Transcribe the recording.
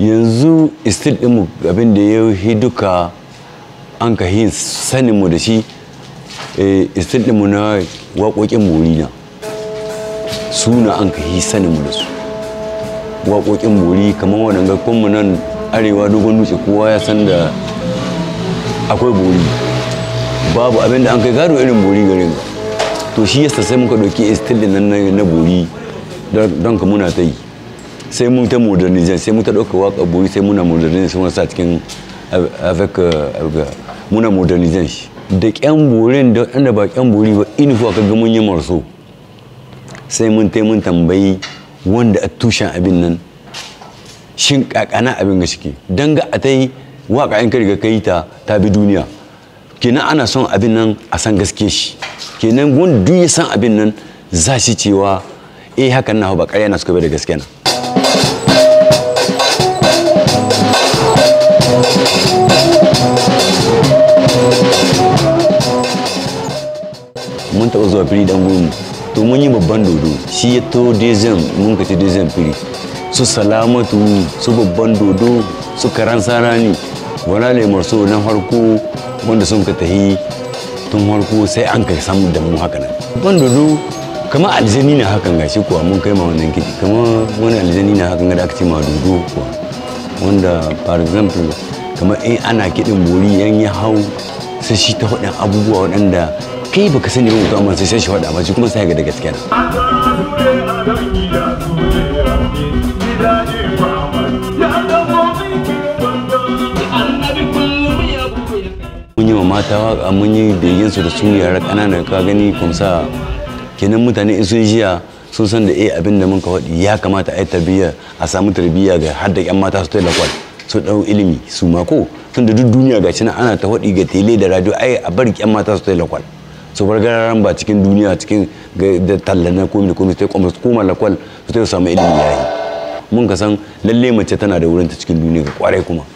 yanzu istil ɗinmu abin da ya yi duka an ka yi saninmu da shi istil ɗinmu na waƙoƙin bori na suna an ka yi saninmu da su waƙoƙin bori kamar waɗanda kunmu nan arewa dogon dutse kowa ya san da akwai bori babu abin da an kai gado irin bori garin to shi yasa sai muka ɗauki istil ɗin nan na bori don ka muna ta yi sai mun ta modernization sai mun ta ɗauka waka bori sai muna modernization sai muna sa cikin avec muna modernization shi da ƙyan borin da wanda ba ƙyan bori ba inifu aka ga mun yi marso sai mun tai mun tambayi wanda a tushen abin nan shin kakana abin ga shike dan ga a tai waka in ka riga kai ta ta bi duniya kenan ana son abin nan a san gaske shi kenan wanda duk ya san abin nan za shi cewa eh hakan na ba ƙarya na suka bai da gaske na mun taɓa zuwa fili dan gurmu to mun yi babban dodo shi ya to dezem mun ka ci dezem fili su salamatu su babban dodo su karan sarani wala lemar so na harko wanda sun ka tahi tun harko sai an ka samu da mu haka nan babban dodo kamar aljani na hakan gashi kuwa mun kai ma wannan kiɗi kamar wani aljani na hakan da aka ce ma dodo kuwa wanda for example kamar in ana kiɗin bori yan ya hau sai shi ta faɗin abubuwa waɗanda kai baka sani ba mutum amma sai sai shi faɗa ba shi kuma sai ga da gaskiya mun yi wa mata waka mun yi begen su da su yara ƙanana ka gani kumsa kenan mutane in sun jiya sun san da eh abin da muka faɗi ya kamata a yi tarbiyya a samu tarbiyya ga har da ƴan mata su ta lakwal su ɗau ilimi su mako tun da duk duniya ga nan ana ta faɗi ga tele da radio ai a bar ƴan mata su ta lakwal su bar gararan ba cikin duniya cikin da talla na komi da komi sai kuma su koma lakwal su ta samu ilimi yayi mun ka san lalle mace tana da wurin ta cikin duniya ga kwarai kuma